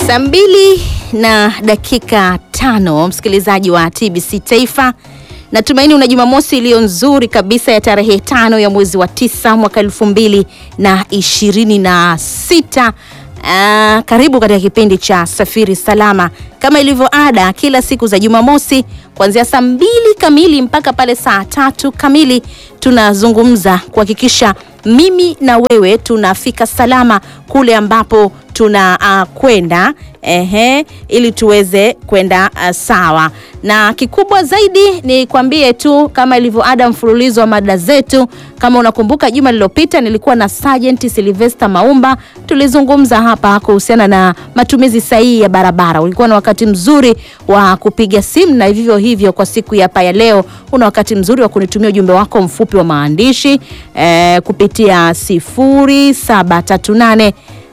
Saa mbili na dakika tano, msikilizaji wa TBC Taifa, natumaini una Jumamosi iliyo nzuri kabisa ya tarehe tano ya mwezi wa tisa mwaka elfu mbili na ishirini na sita. Ah, karibu katika kipindi cha Safiri Salama kama ilivyo ada kila siku za Jumamosi kuanzia saa mbili kamili mpaka pale saa tatu kamili tunazungumza kuhakikisha mimi na wewe tunafika salama kule ambapo tuna uh, kwenda ehe, ili tuweze kwenda uh, sawa. Na kikubwa zaidi ni kwambie tu kama ilivyo ada, mfululizo wa mada zetu. Kama unakumbuka, juma lililopita nilikuwa na Sergeant Sylvester Maumba, tulizungumza hapa kuhusiana na matumizi sahihi ya barabara. Ulikuwa na wakati mzuri wa kupiga simu, na vivyo hivyo kwa siku ya hapa ya leo una wakati mzuri wa kunitumia ujumbe wako mfupi wa maandishi eh, kupitia 0738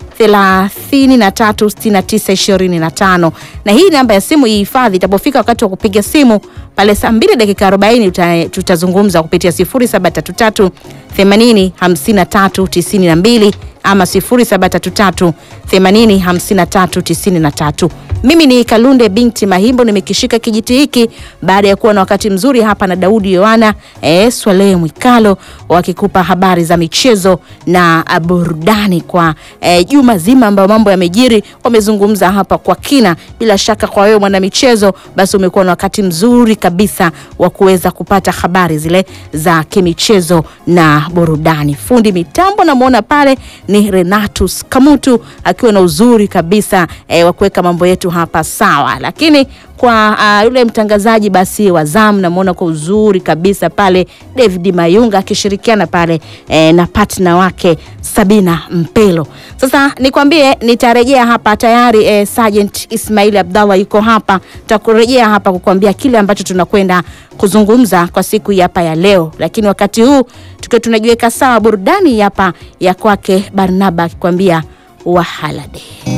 336925 na hii namba ya simu ihifadhi. Itapofika wakati wa kupiga simu pale saa 2 dakika 40 tutazungumza kupitia 0733 80 53 92 ama 0733 80 53 93. Mimi ni Kalunde binti Mahimbo, nimekishika kijiti hiki baada ya kuwa na wakati mzuri hapa na Daudi Yohana eh, Swalehe Mwikalo wakikupa habari za michezo na burudani kwa eh, juma zima ambayo mambo yamejiri. Wamezungumza hapa kwa kina. Bila shaka kwa wewe mwana michezo, basi umekuwa na wakati mzuri kabisa wa kuweza kupata habari zile za kimichezo na burudani. Fundi mitambo namwona pale ni Renatus Kamutu akiwa na uzuri kabisa eh, wa kuweka mambo yetu hapa sawa, lakini kwa uh, yule mtangazaji basi wa zamu namwona kwa uzuri kabisa pale David Mayunga akishirikiana pale eh, na partner wake Sabina Mpelo. Sasa nikwambie nitarejea hapa tayari eh, Sergeant Ismail Abdallah yuko hapa, takurejea hapa kukwambia kile ambacho tunakwenda kuzungumza kwa siku hapa ya leo, lakini wakati huu tukiwa tunajiweka sawa, burudani hapa ya kwake Barnaba akikwambia wahalade